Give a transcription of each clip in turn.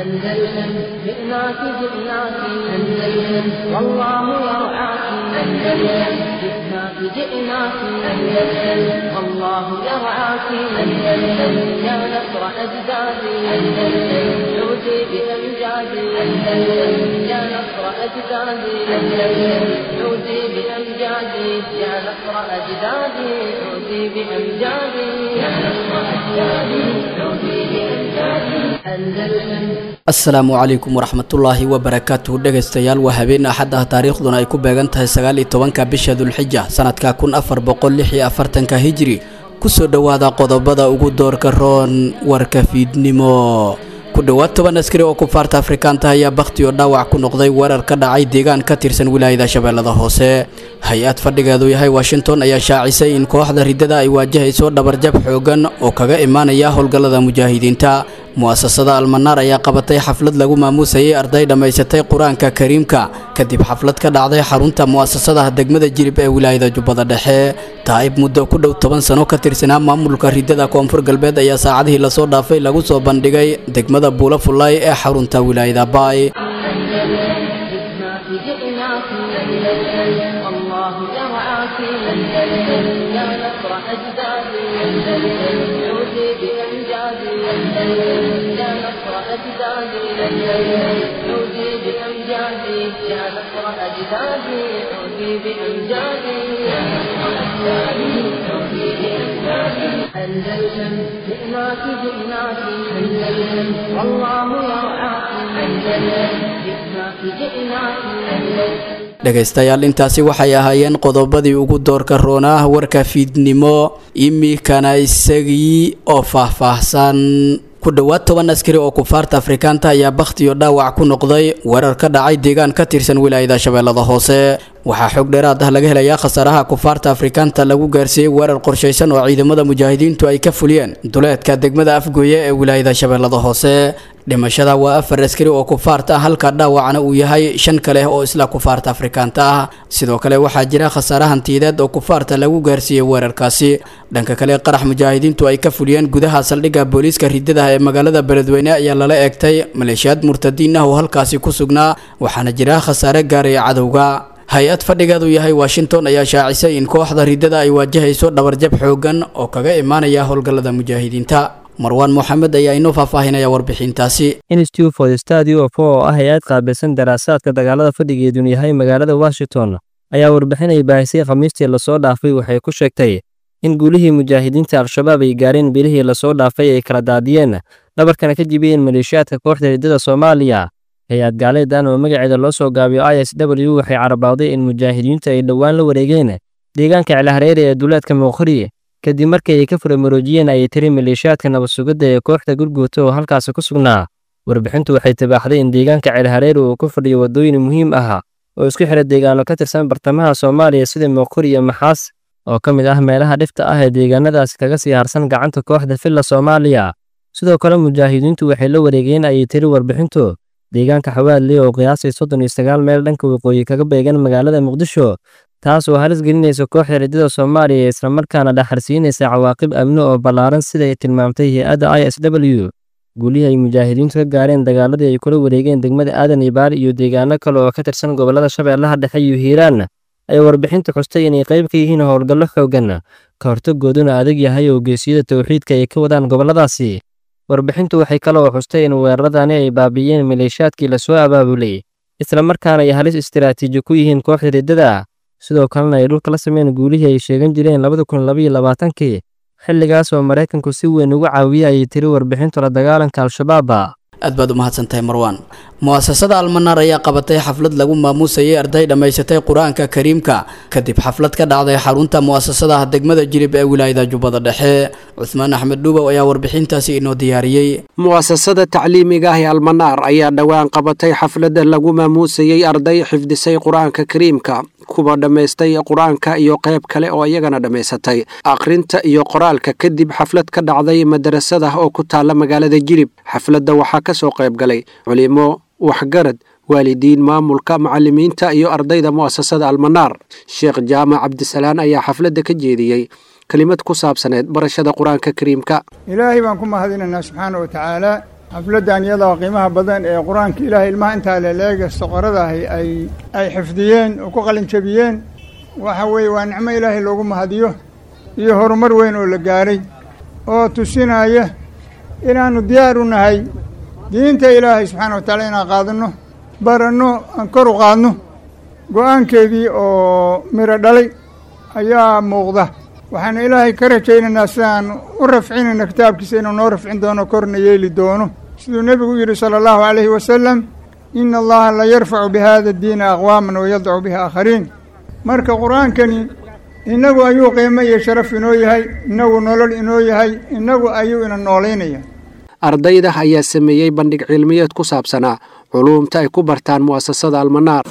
أندلسن جئناك جئناك أندلسن والله يرعاك أندلسن جئناك جئناك أندلسن والله يرعاك أندلسن يا نصر أجدادي أندلسن عودي بأمجادي أندلسن يا نصر أجدادي أندلسن عودي بأمجادي يا نصر أجدادي عودي بأمجادي يا نصر أجدادي عودي بأمجادي أندلسن asalaamu calaykum waraxmatullaahi wabarakaatuhu dhegaystayaal waa habeen axad ah taariikhduna ay ku beegan tahay sagaal iyo tobanka bisha dulxija sanadka kun afar boqol lix iyo afartanka hijri kusoo dhowaada qodobada ugu doorka roon warka fiidnimo ku dhowaad toban askari oo kufaarta afrikaanta ayaa bakhti oo dhaawac ku noqday weerar ka dhacay deegaan ka tirsan wilaayada shabeellada hoose hay-ad fadhigeedu yahay washington ayaa shaacisay in kooxda riddada ay waajahayso dhabarjab xoogan oo kaga imaanaya howlgallada mujaahidiinta mu'asasada almanaar ayaa qabatay xaflad lagu maamuusayay arday dhammaysatay qur-aanka kariimka kadib xaflad ka dhacday xarunta mu'asasadaha degmada jirib ee wilaayada jubbada dhexe taa'ib muddo ku dhow toban sano ka tirsanaa maamulka riddada koonfur galbeed ayaa saacadihii lasoo dhaafay lagu soo bandhigay degmada buula fullaay ee xarunta wilaayada baay جئناك جئناك أندلسن والله يرعاك أندلسن يا نصر أجدادي أندلسن عودي بأمجادي أندلسن يا نصر أجدادي أندلسن عودي بأمجادي يا نصر أجدادي عودي بأمجادي يا نصر أجدادي عودي بأمجادي أندلسن جئناك جئناك أندلسن والله يرعاك أندلسن جئناك جئناك أندلسن dhegaystayaal intaasi waxay ahaayeen qodobadii ugu doorka roonaa warka fiidnimo imikana isagii oo faahfaahsan ku dhowaad toban askari oo kufaarta afrikaanta ayaa bakhti iyo dhaawac ku noqday weerar ka dhacay deegaan ka tirsan wilaayada shabeellada hoose waxaa xog dheeraad ah laga helayaa khasaaraha kufaarta afrikaanta lagu gaarsiiyey weerar qorshaysan oo ciidamada mujaahidiintu ay ka fuliyeen duleedka degmada afgooye ee wilaayada shabeellada hoose dhimashada waa afar askari oo kufaarta ah halka dhaawacna uu yahay shan kale oo isla kufaarta afrikaanta ah sidoo kale waxaa jira khasaare hantiyadeed oo kufaarta lagu gaarsiiyey weerarkaasi dhanka kale qarax mujaahidiintu ay ka fuliyeen gudaha saldhigga booliiska riddadaha ee magaalada beledweyne ayaa lala eegtay maleeshiyaad murtadiin ah oo halkaasi ku sugnaa waxaana jira khasaare gaaraya cadowga hay-ad fadhigeedu yahay washington ayaa shaacisay in kooxda riddada ay waajahayso dhabarjab xoogan oo kaga imaanaya howlgallada mujaahidiinta marwaan moxamed ayaa inoo faahfaahinaya warbixintaasi institute for the study of oo ah hay-ad qaabilsan daraasaadka dagaalada fadhigeedun yahay magaalada washington ayaa warbixinay baahisay khamiistii lasoo dhaafay waxay ku sheegtay in guulihii mujaahidiinta al-shabaab ay gaareen bilihii lasoo dhaafay ay kala daadiyeen dhabarkana ka jibiyeen maleeshiyaadka kooxda riddada soomaaliya hay-ad gaaleedan oo magaceeda loo soo gaabiyo i s w waxay carabawday in mujaahidiintu ay dhowaan la wareegeen deegaanka cilahareere ee duleedka muuqri kadib markii ay ka furamaroojiyeen ayay tiri maleeshiyaadka nabadsugidda ee kooxda gurguuta oo halkaasi ku sugnaa warbixintu waxay tabaaxday in deegaanka cilahareere uu ku fadhiyo waddooyin muhiim ah oo isku xidha deegaano ka tirsan bartamaha soomaaliya sida muuqri iyo maxaas oo ka mid ah meelaha dhifta ah ee deegaanadaasi kaga sii harsan gacanta kooxda filla soomaaliya sidoo kale mujaahidiintu waxay la wareegeen ayay tiri warbixintu deegaanka xawaadley oo qiyaasay soddon iyo sagaal meel dhanka waqooyi kaga beegan magaalada muqdisho taas oo halis gelinaysa kooxda riddada soomaaliya ee islamarkaana dhaxarsiinaysa cawaaqib amni oo ballaaran siday tilmaamtay hay-adda i s w guulihii ay mujaahidiintu ka gaareen dagaaladii ay kula wareegeen degmada aadan ibaali iyo deegaano kale oo ka tirsan gobollada shabeellaha dhexe iyo hiiraan ay warbixintu xustay inay qayb ka yihiin howlgallo xoogan ka hortagooduna adag yahay oo geesiyada towxiidka ay ka wadaan gobolladaasi warbixintu waxay kaloo xustay in weeraradani ay baabi'iyeen maleeshiyaadkii lasoo abaabulay islamarkaana ay halis istiraatiiji ku yihiin kooxda riddada sidoo kalena ay dhulka la sameyn guulihii ay sheegan jireen labada kun labaiyo labaatankii xilligaas oo maraykanku si weyn ugu caawiyey ayay tiri warbixintu la dagaalanka al-shabaaba aad baad u mahadsantahay marwaan mu'asasada almanaar ayaa qabatay xaflad lagu maamuusayay arday dhammaysatay qur-aanka kariimka kadib xaflad ka dhacday xarunta mu'asasadaha degmada jirib ee wilaayada jubbada dhexe cusmaan axmed dhuubow ayaa warbixintaasi inoo diyaariyey mu'asasada tacliimiga ah ee almanaar ayaa dhowaan qabatay xafladda lagu maamuusayey arday xifdisay qur-aanka kariimka kuwa dhammaystay qur-aanka iyo qayb kale oo iyagana dhammaysatay akhrinta iyo qoraalka kadib xaflad ka dhacday madarasada oo ku taalla magaalada jirib xafladda waxaa ka soo qayb galay culimo waxgarad waalidiin maamulka macallimiinta iyo ardayda mu'asasada almanaar sheekh jaamac cabdisalaan ayaa xafladda ka jeediyey kelimad ku saabsaneed barashada qur-aanka kariimka ilaahay baan ku mahadinaynaa subxaana wa tacaala xafladdan iyadoo qiimaha badan ee qur-aanka ilaahay ilmaha intaa leleega soqoradahi ay ay xifdiyeen oo ku qalinjabiyeen waxa weeye waa nicmo ilaahay loogu mahadiyo iyo horumar weyn oo la gaaray oo tusinaya inaannu diyaar u nahay diinta ilaahay subxaana wa tacaala inaan qaadanno baranno aan kor u qaadno go-aankeedii oo miro dhalay ayaa muuqda waxaana ilaahay ka rajaynaynaa sidaan u rafcinayna kitaabkiisa inuu noo rafcin doono korna yeeli doono siduu nebigu yidhi sala allahu calayhi wasalam ina allaha la yarfacu bihada diina aqwaaman wayadacu bihi aakhariin marka qur-aankani innagu ayuu qiimo iyo sharaf inoo yahay innagu nolol inoo yahay innagu ayuu ina noolaynaya ardayda ayaa sameeyey bandhig cilmiyeed ku saabsanaa culuumta ay ku bartaan mu'asasada almanaar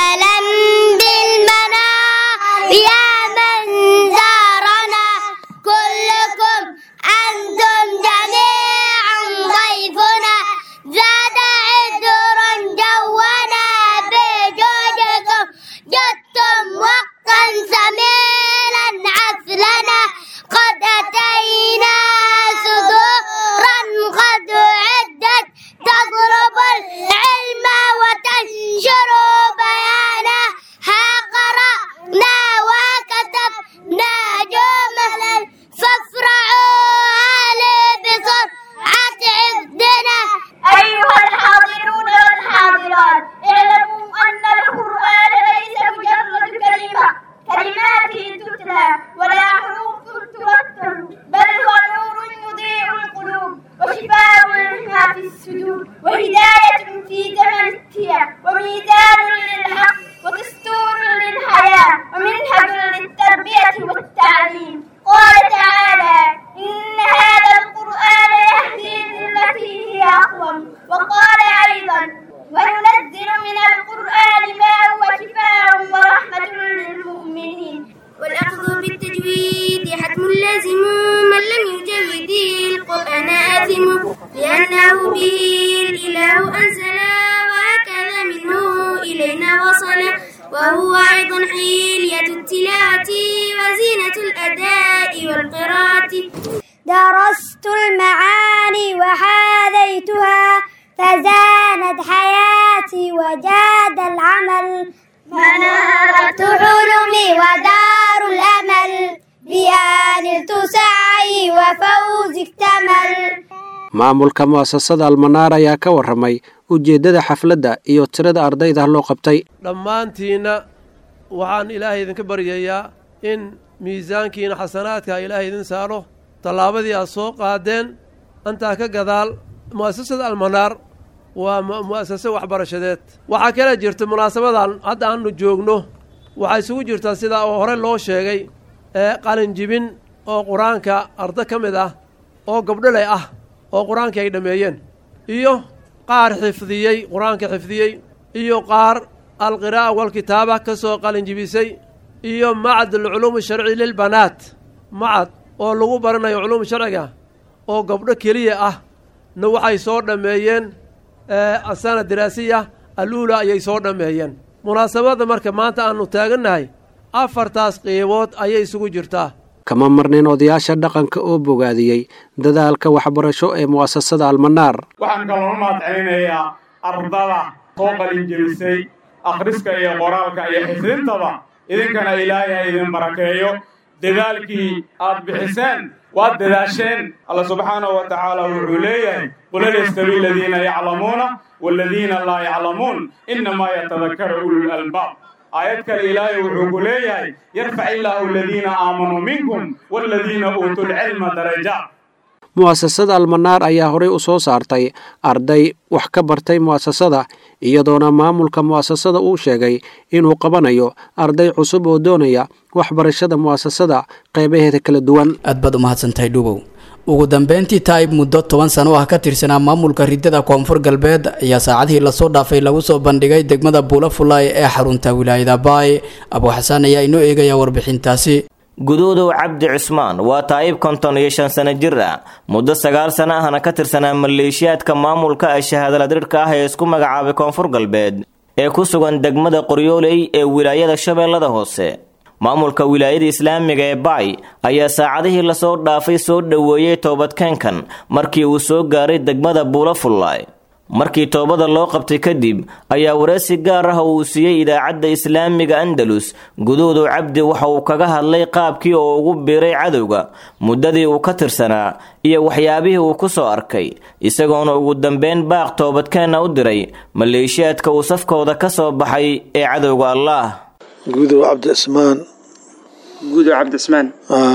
درست المعاني وحاذيتها فزانت حياتي وجاد العمل منارة حلمي ودار الأمل بها نلت سعي وفوزي اكتمل maamulka mu'asasada almanaar ayaa ka warramay ujeeddada xafladda iyo tirada ardayda loo qabtay dhammaantiinna waxaan ilaahay idinka baryayaa in miisaankiina xasanaadka ilaahay idin saaro tallaabadii aad soo qaadeen antaa ka gadaal mu'asasada almanaar waa mu'asase waxbarashadeed waxaa kala jirta munaasabadan hadda aanu joogno waxaa isugu jirtaa sidaa oo hore loo sheegay ee qalinjibin oo qur-aanka arda ka mid ah oo gabdholey ah oo qur-aankii ay dhammeeyeen iyo qaar xifdiyey qur-aanka xifdiyey iyo qaar alqiraa'a walkitaaba ka soo qalinjibisay iyo macad alculuumi sharci lilbanaat macad oo lagu baranayo culuum sharciga oo gabdho keliya ah na waxay soo dhammeeyeen asana diraasiya aluula ayay soo dhammeeyeen munaasabadda marka maanta aannu taagannahay afartaas qiibood ayay isugu jirtaa kama marnin odayaasha dhaqanka oo bogaadiyey dadaalka waxbarasho ee mu'asasada almanaar waxaan kaloo mahad celinayaa ardada soo qalinjebisay akhriska iyo qoraalka iyo xifdintaba idinkana ilaahay ha idin barakeeyo dadaalkii aad bixiseen waad dadaasheen alla subxaanahu wa tacaala wuxuu leeyahay qul hal yastawi aladiina yaclamuuna waaladiina laa yaclamuun innamaa yatadakara ulul albaab aayad kale ilaahay wuxuu ku leeyahay yarfac illaahu aladiina aamanuu minkum waaladiina uutuu lcilma darajaat mu'asasada almanaar ayaa horey u soo saartay arday wax ka bartay mu'asasada iyadoona maamulka mu'asasada uu sheegay inuu qabanayo arday cusub oo doonaya waxbarashada mu'asasada qeybaheeda kala duwan aad baad u mahadsantahay dhubow ugu dambeyntii taayib muddo toban sano ah ka tirsanaa maamulka ridada koonfur galbeed ayaa saacadihii lasoo dhaafay lagu soo bandhigay degmada buulafulay ee xarunta wilaayada baay abuuxasaan ayaa inoo eegaya warbixintaasi guduudow cabdi cusmaan waa taayib konton iyo shan sano jir ah muddo sagaal sano ahna ka tirsanaa maleeshiyaadka maamulka ee shahaadaladirhka ah ee isku magacaabay koonfur galbeed ee ku sugan degmada qoryooley ee wilaayada shabeellada hoose maamulka wilaayada islaamiga ee baay ayaa saacadihii lasoo dhaafay soo dhoweeyey toobadkeenkan markii uu soo gaaray degmada buulafullaay markii toobada loo qabtay kadib ayaa wareysi gaar ah uu siiyey idaacadda islaamiga andalus guduudu cabdi waxa uu kaga hadlay qaabkii oo ugu biiray cadowga muddadii uu ka tirsanaa iyo waxyaabihii uu ku soo arkay isagoona ugu dambeyn baaq toobadkeenna u diray maleeshiyaadka uu safkooda ka soo baxay ee cadowga allaah guudow cabdicismaan guudow cabdicismaan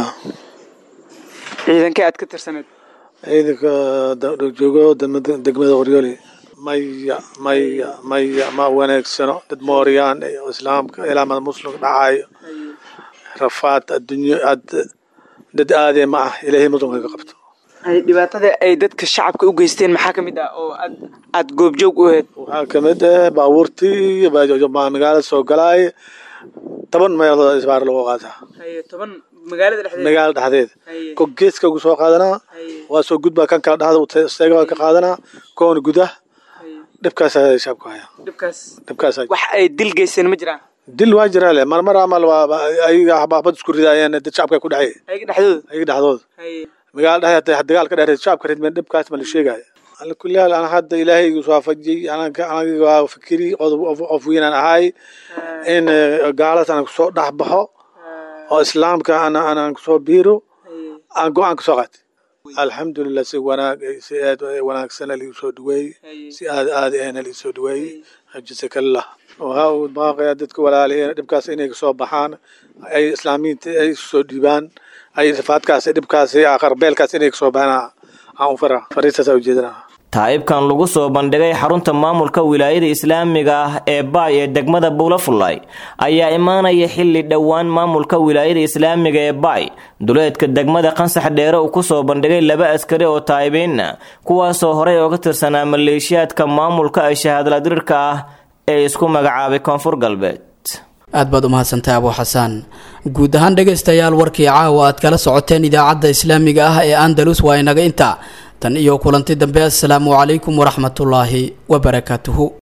ciidankee aad ka tirsaneed ciidanka joogo degmada qoryooli maya maya maya ma wanaagsano dad mooryaan iyo islaamka ilaamada muslimka dhacayo rafaad adduunyo aad dad aadee ma ah ilaahay muslimka ka qabto dhibaatada ay dadka shacabka u geysteen maxaa ka mid ah oo aad aad goobjoog u ahayd waxaa kamid ah baabuurtii magaalada soo galaay toban meelood isbaar lagu qaataa toban magaalada dhexdeeda magaalada dhexdeeda ko geeska ugu soo qaadanaa waa soo gudbaa kan kala dhexda isteega ka qaadanaa koona gudah dhibkaas shaabku haya dhibkaas dhibkaas wax ay dil geysteen ma jiraan dil waa jiraa le marmar amal waa ayaga xabaabad isku ridaayeen dad shacabka ku dhexeey ayaga dhexdooda ayaga dhexdooda magaalada dhexdeeda dagaal ka dheereed shacabka ridmeen dhibkaas ma la sheegaayo ala kulli haal ana hadda ilaahay igu soo waafajiyey anaga anaga waa fikiri qof weynaan ahay in gaaladas aan kusoo dhex baxo oo islaamka ana aan kusoo biiro aan go-aan kasoo qaatay alxamdulilah si wanaag si aad wanaagsan liigu soo dhaweeyey si aad aad ahna liigu soo dhaweeyey jazakallah waxaa uu baaqaya dadka walaaliheen dhibkaas inay kasoo baxaan ay islaamiyiinta ay soo dhiibaan ay rafaadkaas dhibkaas qarbeelkaas inay kasoo baxaan aan u fara fariistaas ujeedana taa'ibkan lagu soo bandhigay xarunta maamulka wilaayada islaamiga ah ee baay ee degmada buulafullay ayaa imaanaya xilli dhowaan maamulka wilaayada islaamiga ee baay duleedka degmada qansax dheere uu kusoo bandhigay laba askari oo taa'ibiinna kuwaasoo horey ooga tirsanaa maleeshiyaadka maamulka ee shahaadladirirka ah ee isku magacaabay koonfur galbeed aad baad u mahadsantahay abuu xasaan guud ahaan dhegaystayaal warkii caawa aad kala socoteen idaacadda islaamiga ah ee andalus waa inaga inta tan iyo kulanti dambe assalaamu calaykum waraxmatullaahi wabarakaatuhu